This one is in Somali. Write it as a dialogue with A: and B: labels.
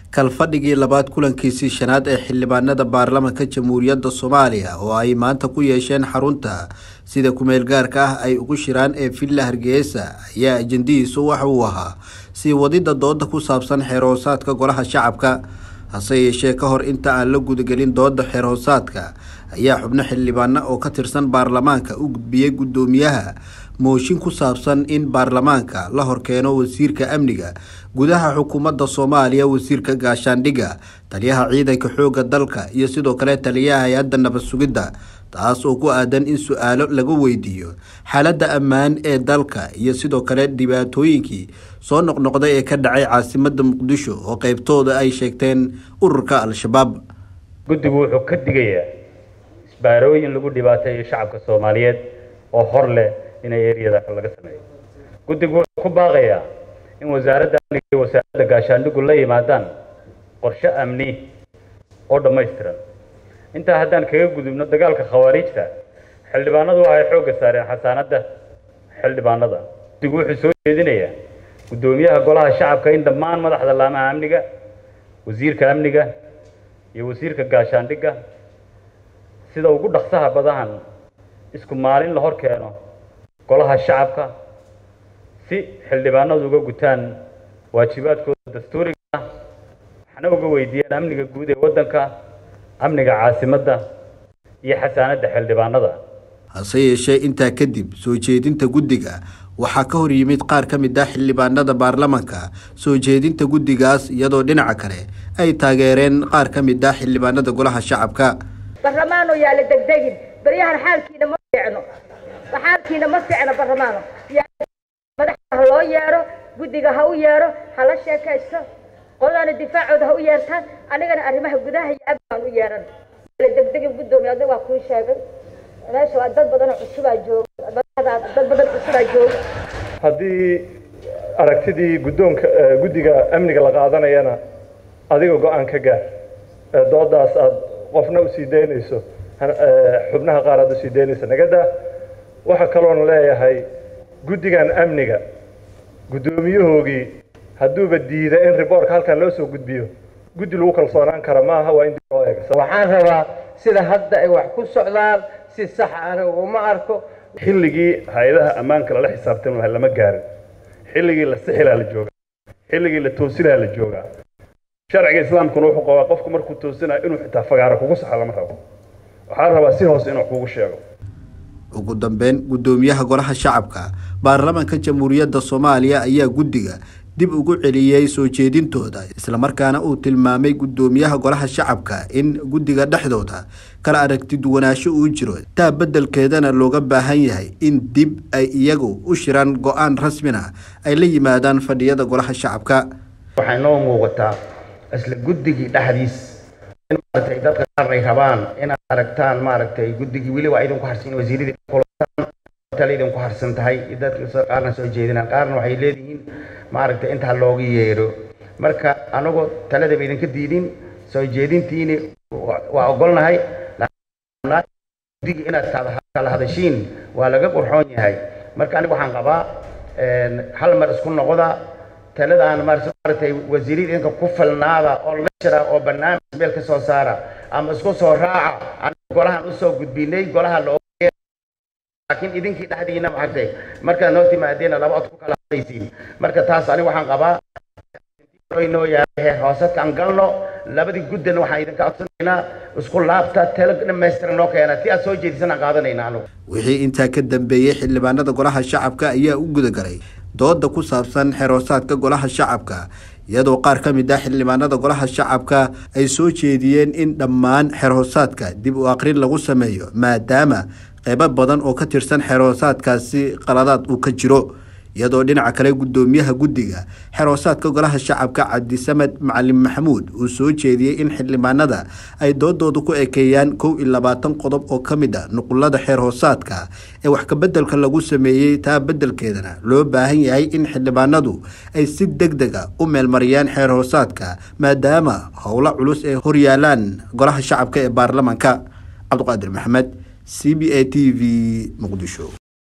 A: kalfadhigii labaad kulankiisii shanaad ee xildhibaanada baarlamaanka jamhuuriyadda soomaaliya oo ay maanta ku yeesheen xarunta sida kumeel gaarka ah ay ugu shiraan ee villa hargeysa ayaa ajendihiisu waxa uu ahaa sii wadida dooda ku saabsan xeerhoosaadka golaha shacabka hase yeeshee ka hor inta aan la gudagelin dooda xeerhoosaadka ayaa xubno xildhibaano oo ka tirsan baarlamaanka u gudbiyey guddoomiyaha mooshin ku saabsan in baarlamaanka la horkeeno wasiirka amniga gudaha xukuumadda soomaaliya wasiirka gaashaandhigga taliyaha ciidanka xoogga dalka iyo sidoo kale taliyaha hay-adda nabad sugidda taas oo ku aadan in su-aalo laga weydiiyo xaaladda ammaan ee dalka iyo sidoo kale dhibaatooyinkii soo noqnoqday ee ka dhacay caasimadda muqdisho oo qeybtooda ay sheegteen ururka al-shabaab
B: guddigu wuxuu ka digayaa isbaarooyin lagu dhibaateeyo shacabka soomaaliyeed oo hor leh inay eriyada laga sameeyo guddigu wuxuu ku baaqayaa in wasaaradda amniga iyo wasaaradda gaashaandhigu la yimaadaan qorshe amni oo dhammaystiran intaa haddaan kaga gudubno dagaalka khawaariijta xildhibaanadu waxay xoogga saareen xasaanadda xildhibaanada guddigu wuxuu soo jeedinayaa guddoomiyaha golaha shacabka in dhammaan madaxda laamaha amniga wasiirka amniga iyo wasiirka gaashaandhigga sida ugu dhaqsaha badahan isku maalin la hor keeno golaha shacabka si xildhibaanadu uga gutaan waajibaadkooda dastuuriga ah waxna uga weydiiyaan amniga guud ee waddanka amniga caasimadda iyo xasaanadda xildhibaanada
A: hase yeeshee intaa kadib soo jeedinta guddiga waxaa ka hor yimid qaar ka mid ah xildhibaanada baarlamaanka soo jeedinta guddigaas iyadoo dhinaca kale ay taageereen qaar ka mid ah xildhibaanada golaha shacabka
C: barlamaano yaa la degdegin baryahan xaalkiina ma fiicno xaalkiina ma fiicno barlamaano madaxa ha loo yeero guddiga ha u yeero ha la sheekaysto qoladaana difaacooda ha u yeertaan anigana arrimaha gudaha iyo amnigaan u yeeran la degdegin guddoomiye adiga waa kuu sheegay meesha waa dad badan cusubaa jooga dad badan cusubaa jooga
D: haddii aragtidii guddoonka guddiga amniga la qaadanayana adiga go-aan ka gaar doodaas aad qofna usii daynayso xubnaha qaar aad usii daynayso nagada waxaa kaloon leeyahay guddigan amniga guddoomiyahoogii hadduuba diida in riboorka halkan loo soo gudbiyo guddi lagu kalsoonaan kara maaha waa in dib loo eega
E: waxaan rabaa sida hadda ay wax ku socdaan si sax aniga uma arko
F: xilligii hay-adaha ammaanka lala xisaabtan laha lama gaarin xilligii la sixilaa la joogaa xilligii la toosinaa la joogaa sharciga islaamkuna wuxuu qabaa qofku markuu toosinayo inuu xitaa fagaaro kugu saxo lama rabo waxaa rabaa si hoose inuu kugu sheego
A: ugu dambeyn guddoomiyaha golaha shacabka baarlamaanka jamhuuriyadda soomaaliya ayaa guddiga dib ugu celiyey soo jeedintooda islamarkaana uu tilmaamay guddoomiyaha golaha shacabka in guddiga dhexdooda kala aragti duwanaansho uu jiro taa beddelkeedana looga baahan yahay in dib ay iyagu u shiraan go-aan rasmina ay la yimaadaan fadhiyada golaha shacabka
E: waxay noo muuqataa isla guddigii dhexdiis in maaragtay dadka qaar ay rabaan inaad aragtaan maaragtay guddigii weli waa idinku harsan wasiiradii tale idinku harsan tahay dadka qaarna soo jeedinaan qaarna waxay leedihiin maaragtay intaa looga yeedho marka anagoo taladaba idinka diidin soo jeedintiini waa ogolnahay guddigii inaad kala hadashiin waa laga qurxoon yahay marka aniga waxaan qabaa hal mar isku noqda taladaan maaragtay wasiirada idinka ku falnaada oo la jira oo barnaamij meel ka soo saara ama isku soo raaca aniga golahan usoo gudbinay golaha loo laakiin idinkii dhexdiina maaragtay markaad noo timaadeena laba od ku kala hadlaysiin marka taas aniga waxaan qabaa inoo yahay hoosadka aan galno labadii guddana waxaan idinka codsanaynaa isku laabta talo dhammaystiran noo keena ti aad soo jeedisan aan qaadanayna anigu
A: wixii intaa ka dambeeyey xildhibaanada golaha shacabka ayaa u gudagalay dooda ku saabsan xeroosaadka golaha shacabka iyadoo qaar ka mid ah xildhibaanada golaha shacabka ay soo jeediyeen in dhammaan xerhoosaadka dib u aqrin lagu sameeyo maadaama qeybo badan oo ka tirsan xeroosaadkaasi qaladaad uu ka jiro iyadoo dhinaca kale guddoomiyaha guddiga xeroosaadka golaha shacabka cabdisamed macalin maxamuud uu soo jeediyey in xildhibaanada ay doodooda ku ekeeyaan kow iyo labaatan qodob oo ka mid a nuqulada xeer hoosaadka ee wax kabeddelka lagu sameeyey taa beddelkeedana loo baahan yahay in xildhibaanadu ay si deg deg a u meelmariyaan xeer hoosaadka maadaama howlo culus ee horyaalaan golaha shacabka ee baarlamaanka cabdiqaadir maxamed c b a t v muqdisho